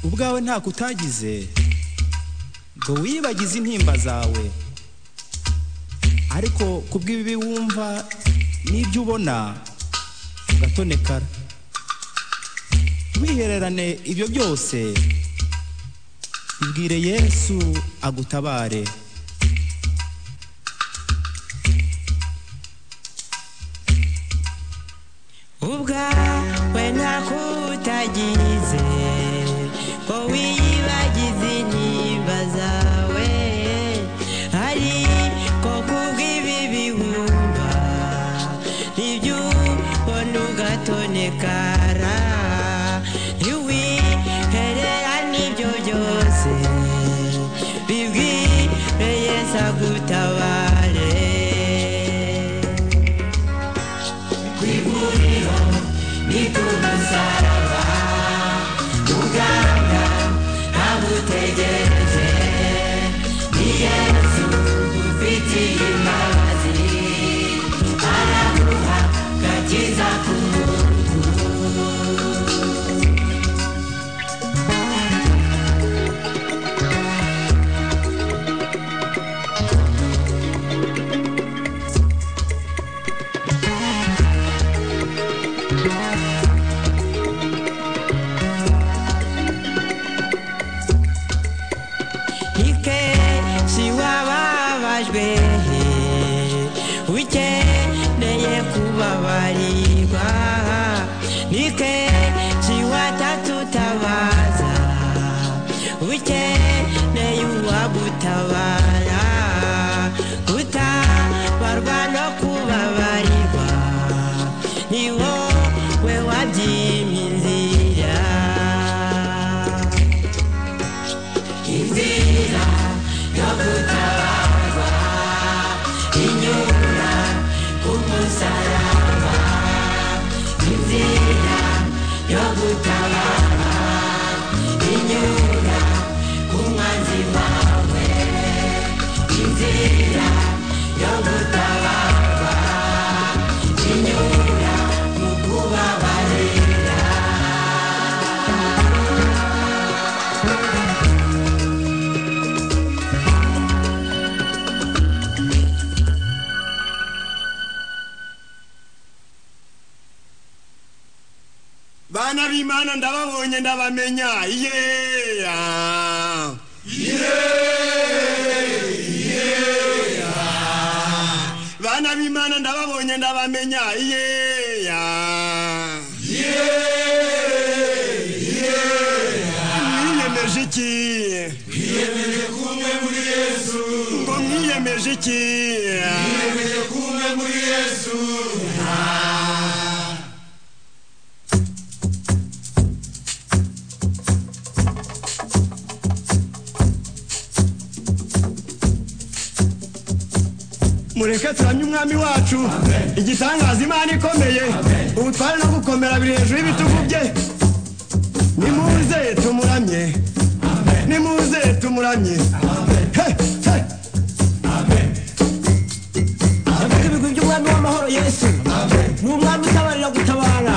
ubwawe ntako utagize ngo wibagize intimba zawe ariko kubw'ibibi wumva n'ibyo ubona ugatonekara wihererane ibyo byose bibwire yesu agutabare ubwawe ntako utagize ngo wiyibagize intimba zawe ariko kubw'ibibi wumva ibyo ubona ugatonekara ntiwiherera n'ibyo byose bibwire yesu agutabare Ikenshi wababajwe ukeneye kubabarirwa Nikenshi watatutabaza ukeneye uwagutabara gutabarwa no kubabarirwa ni wowe wabyimye inzira bana b'imana ndababonye ndabamenya yeya bana b'imana ndababonye ndabamenya yeya mwiyemeje iki twiyemeje kumwe muri yesu ngo mwiyemeje iki twiyemeje kumwe muri yesu mureke turamye umwami wacu igitangaza imana ikomeye ubutware no gukomera biri hejuru y'ibitugu bye nimuze tumuramye nimuze tumuramye He, he. yavuga ibigwi by'umwami w'amahoro yesu ni umwami utabarira gutabara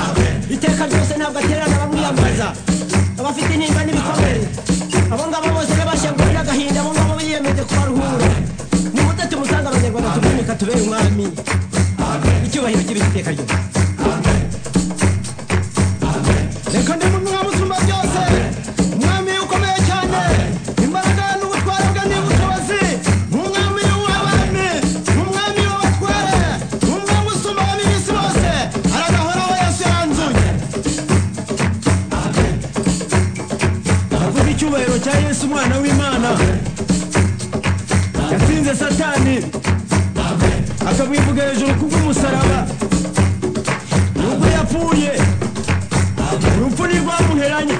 iteka ryose ntabwo aterana abamwiyambaza abafite intimba n'ibikomere abo ngabo bose n'abashenguwe n'agahinda abo ngabo biyemeje kubaruhura nimute tumusanga abanyarwanda tuboneka tubere umwami icyubahiro cy'ibiti iteka ryose reka ndi mu mwami usumba byose umwami ukomeye cyane imbaraga n'ubutware bwe ni ubushobozi umwami w'abami umwami w'abatware umwami usumba abami b'isi bose aragahoraho yesu yanzuye avuga icyubahiro cya yesu umwana w'imana yatsinze satani akamwivuga hejuru kubw'umusaraba nubwo yapfuye urupfu ni rwamuheranye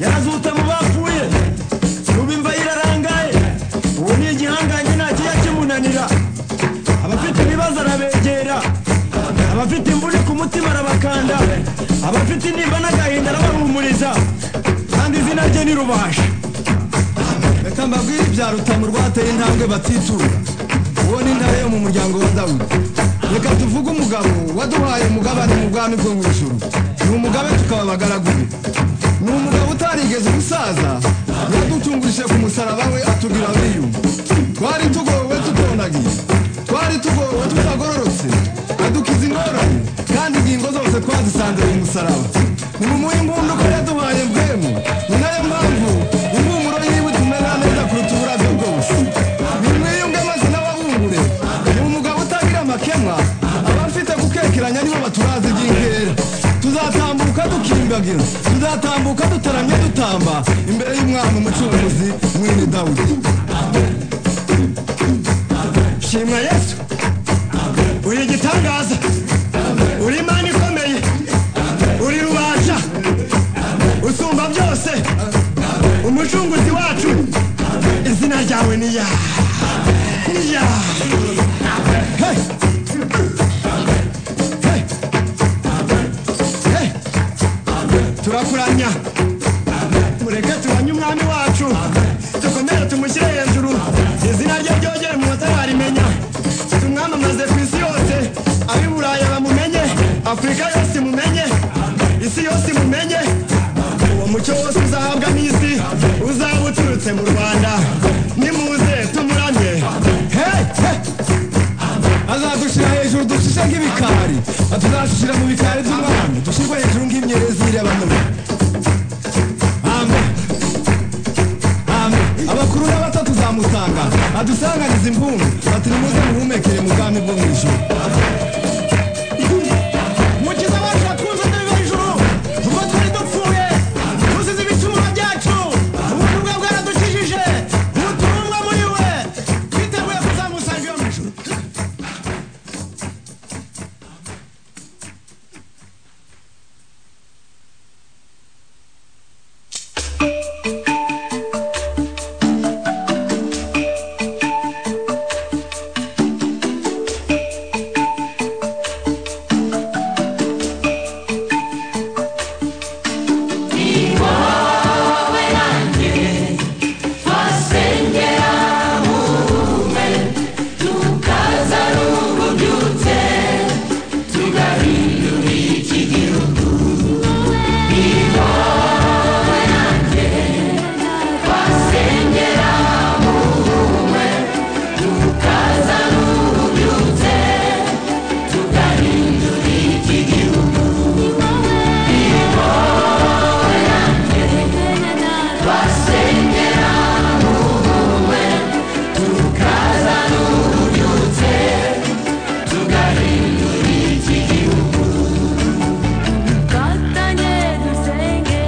yarazutse mu bapfuye ubu imva irarangaye ubu ni igihangange nta kijya kimunanira abafite ibibazo arabegera abafite imvune ku mutima arabakanda abafite intimba n'agahinda arabahumuriza kandi ni rubasha reka mbabwire ibya rutamu rwateye intambwe batiturura uwo ni intare yo mu muryango wa dawudi reka tuvuge umugabo waduhaye umugabane mu bwami bwo mu ijuru ni umugabe tukaba abagaragu be ni umugabo utarigeze umusaza yaducungurije ku musaraba we atubwira miliyoni twari tugowe tutonagiye twari tugowe tutagororotse adukiza ingorane kandi ingingo zose twazisanze mu musaraba ni mu imbunda ko yaduhaye mbwemu ni nayo mpamvu impumuro yiwe tumera neza kuruta uburabyo bwose ni mwiyunge maze n'ababungure ni umugabo utagira amakemwa abafite gukekeranya nibo baturazi iby'inkera tuzatambuka dukimbagira tuzatambuka dutaramye dutamba imbere y'umwana umucunguzi mwene dawudi shimwa yesu uri igitangaza uri imana ikomeye uri rubasha usumba byose umucunguzi wacu izina ryawe ni ya ni ya Hey! Hey! Hey! turakuramya mureke tubanye umwami wacu dukomere tumushyire hejuru izina rye ryogere mu bataramenya tumwamamaze ku isi yose ab'i burayi bamumenye afurika yose imumenye isi yose imumenye uwo mucyo wose uzahabwa n'isi uzaba uturutse mu rwanda nimuze tumuramye Hey! Hey! azadushyira hejuru dushishe nk'ibikari atuzashyira mu bikari by'umwami dushyirwe hejuru nk'imyerezi y'abantu amen amen abakuru n'abato tuzamutanga adusanganiza impundu ati nimuze muhumekere mu bwami bwo mu ijuru mukiza wacu watwuzanira hejuru ubwo twari dupfuye tuzize ibitumwa byacu ubundi bwe bwaradukijije ubutumwa muri we twiteguye kuzamusanga iyo mu ijuru Katanye dusenge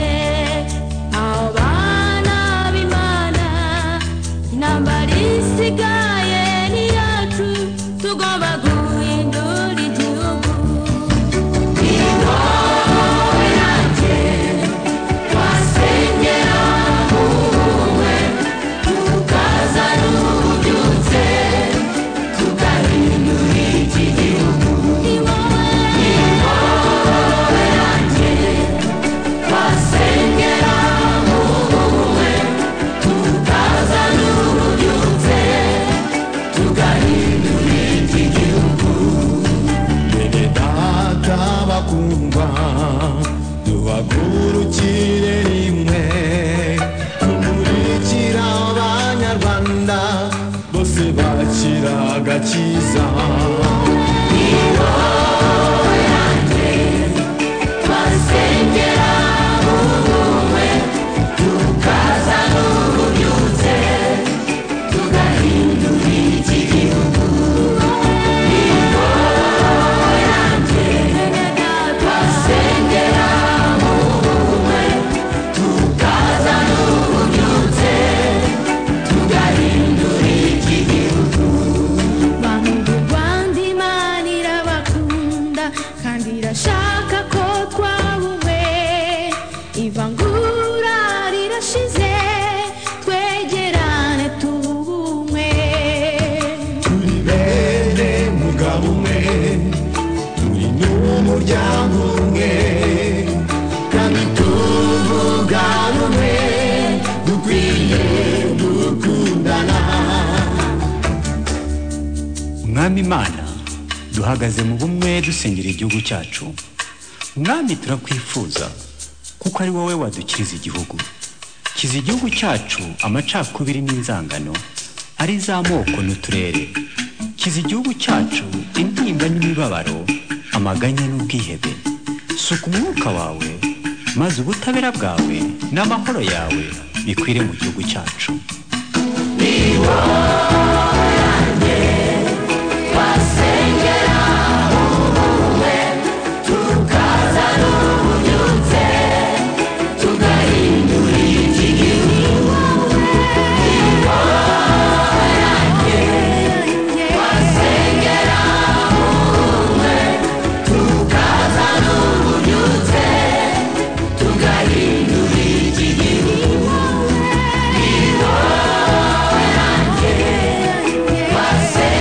abana b'Imana intambara isigaye ni yacu tugomba guhindura igihugu ni wowe nanjye twasengera wowe tukazana ububyutse tugahindura iki gihugu ni wowe twasengera wowe tukazana ububyutse tugahindura iki gihugu Bene data bakundwa tubagurukire rimwe tumurikira abanyarwanda bose bakira agakiza twasengera wowe tukazana ububyutse tugahindura iki gihugu ni wowe yanjye twasengera wowe tukazana ububyutse tugahindura iki gihugu bantu rwanda imana irabakunda kandi irashaka ko twaba umwe ivangura rirashize twegerane tuba umwe turi bene mugabo umwe turi n'umuryango umwe kandi tuvuga rumwe mwami imana duhagaze mu bumwe dusengera igihugu cyacu mwami turakwifuza kuko ari wowe wadukiriza igihugu kiza igihugu cyacu amacakubiri n'inzangano ari za moko n'uturere kiza igihugu cyacu intimba n'imibabaro amaganya n'ubwihebe suka umwuka wawe maze ubutabera bwawe n'amahoro yawe bikwire mu gihugu cyacu Yeah.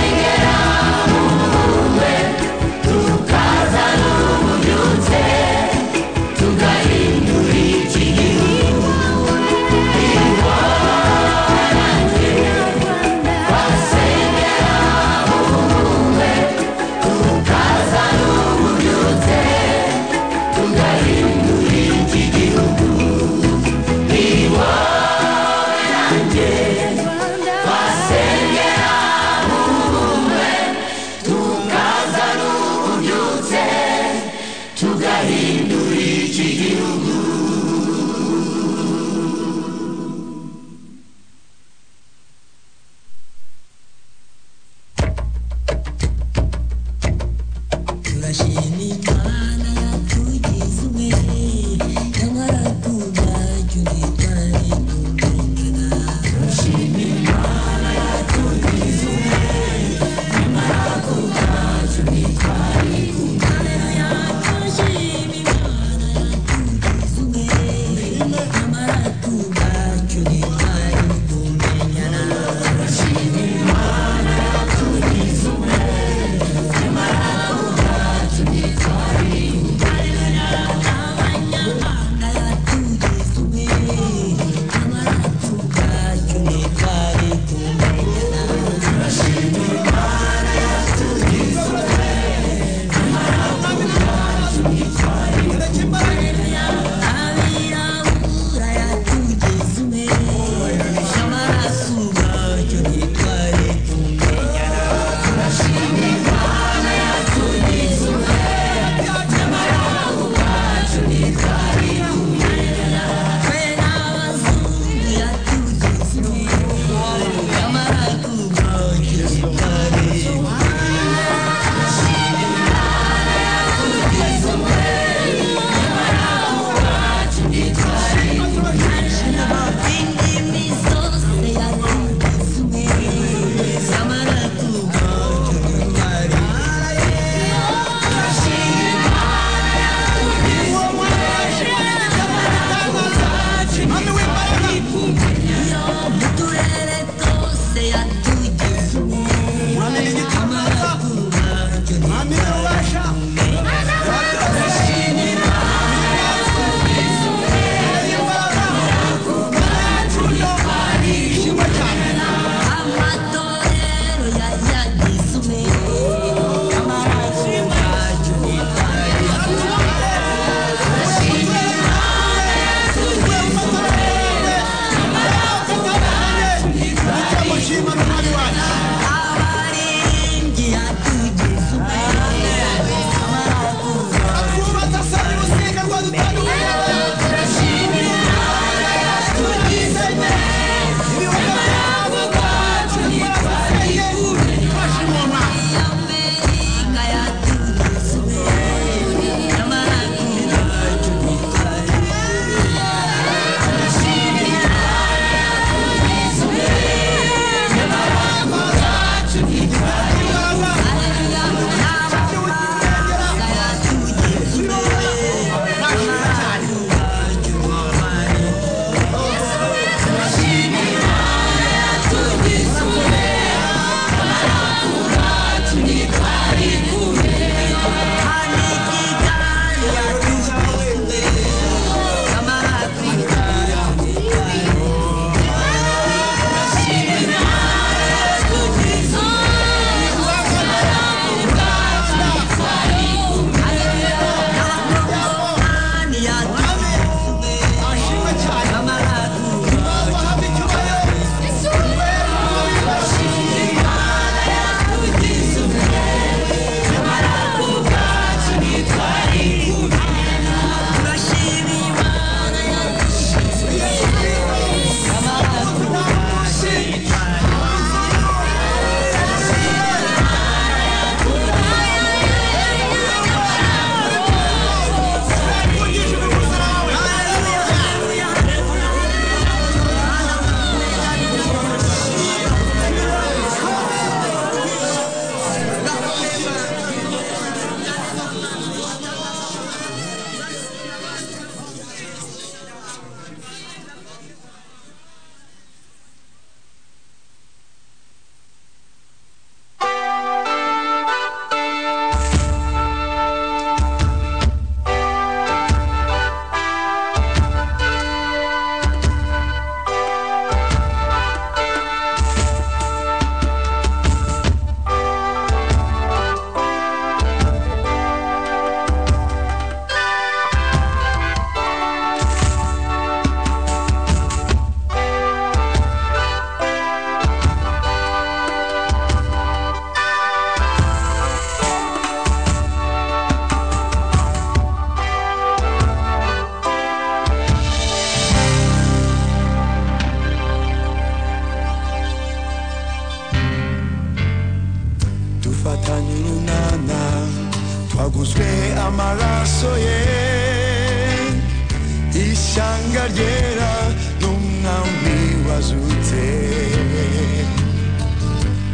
ibanga ryera n'umwami wazutse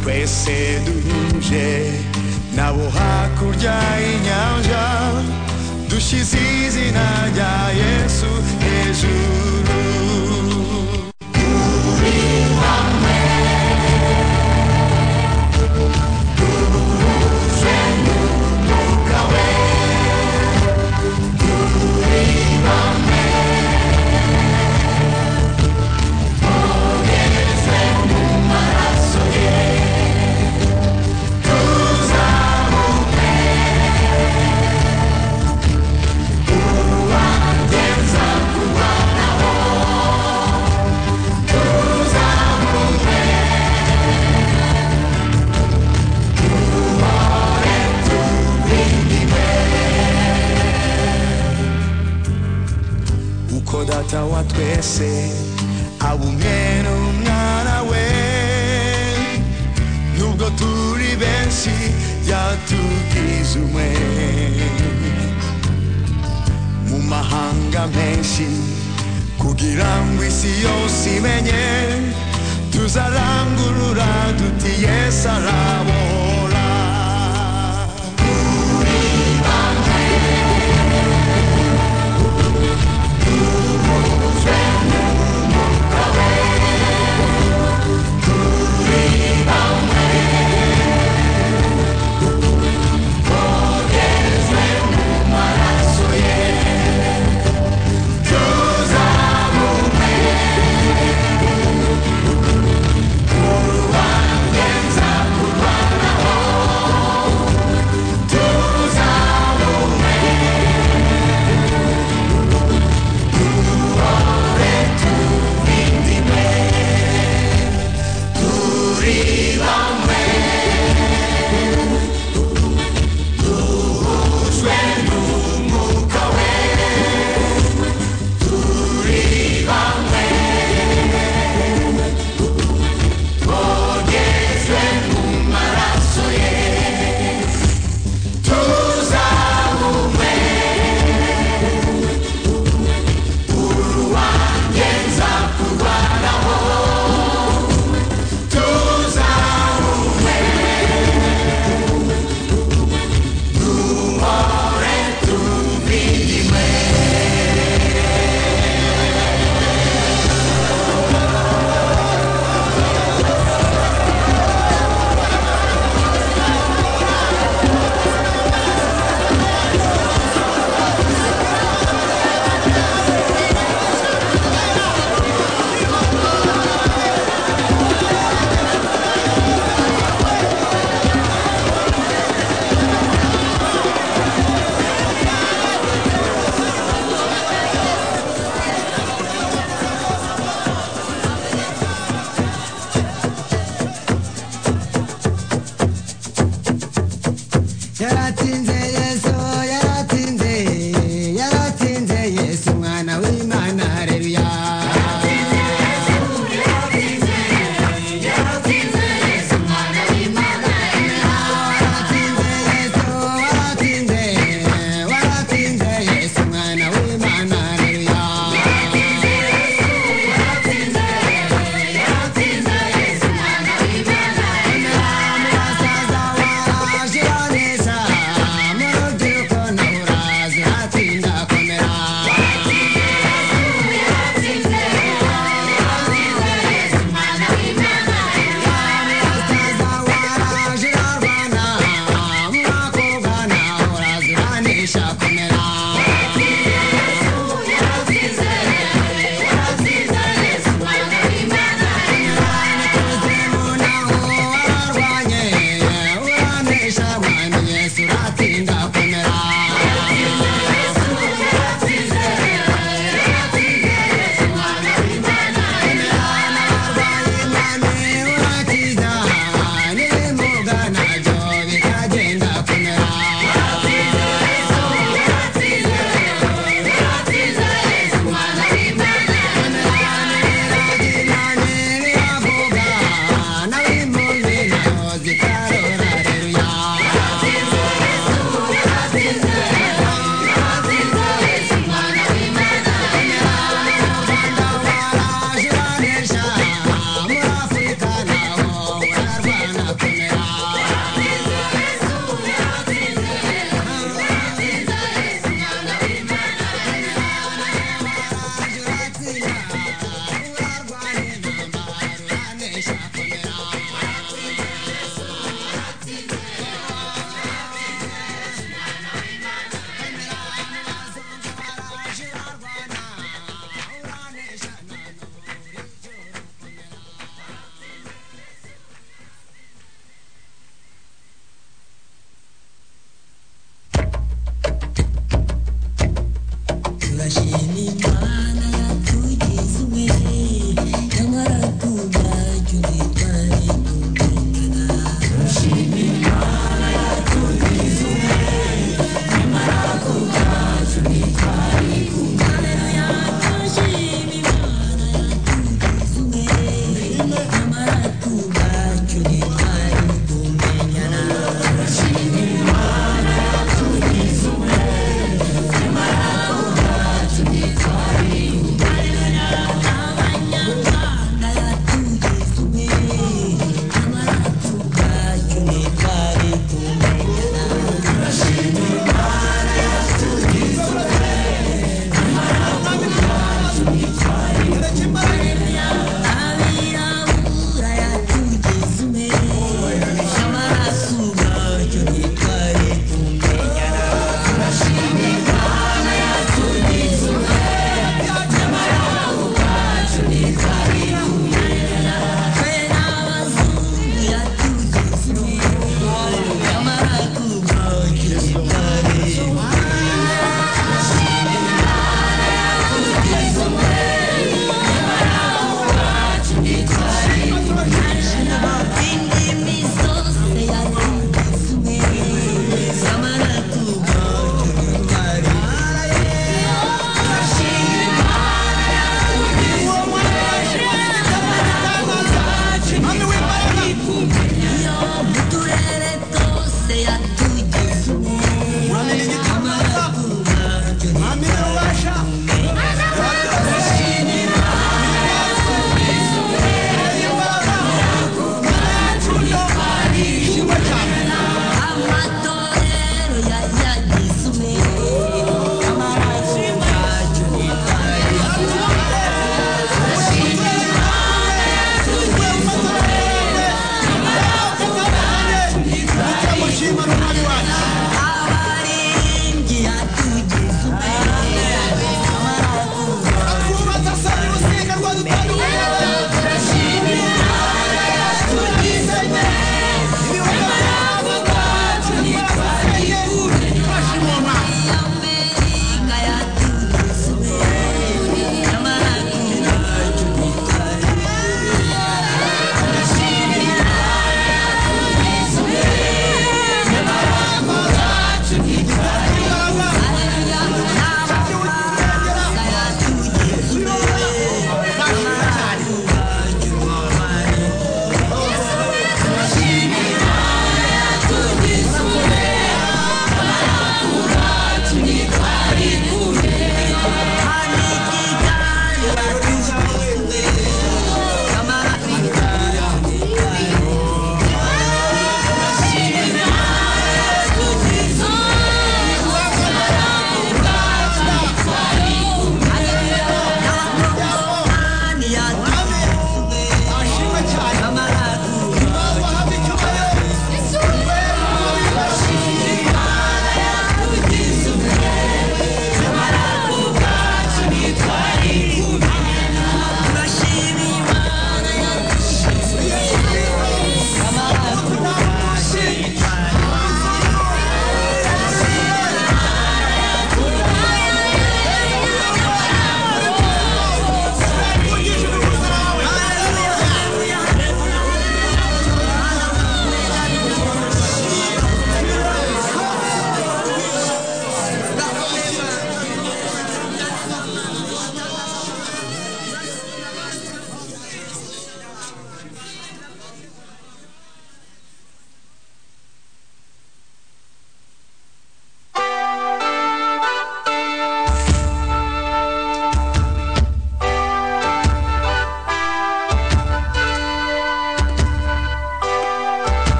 twese duhuje nabo hakurya y'inyanja dushyize izina rya yesu hejuru turi hamwe uko data wa twese abumwe n'umwana we nubwo turi benshi yatugize umwe mu mahanga menshi kugira ngo isi yose imenye tuzarangurura duti yesu arabohora turi Yeah.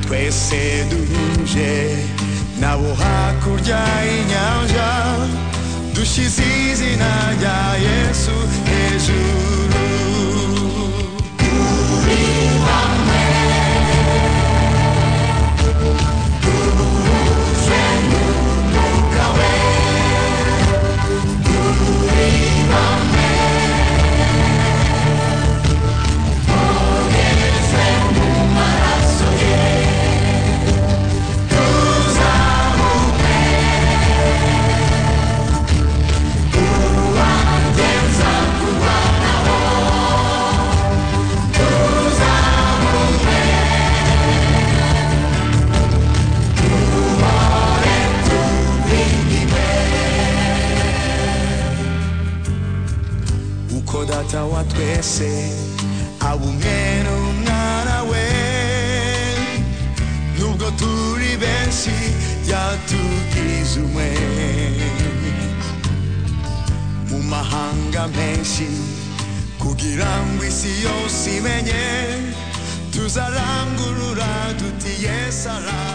twese duhuje nabo hakurya y'inyanja dushyize izina rya yesu hejuru turi hamwe duhuje n'umwuka we turi hamwe bogerejwe mu maraso ye tuzamuke uwageza ku bana bo tuzamuke duhore tubihiwe uko data wa twese haba umwere umwana we nubwo turi benshi yatugize umwe mu mahanga menshi kugira ngo isi yose imenye tuzarangurura tuti yesu arangurura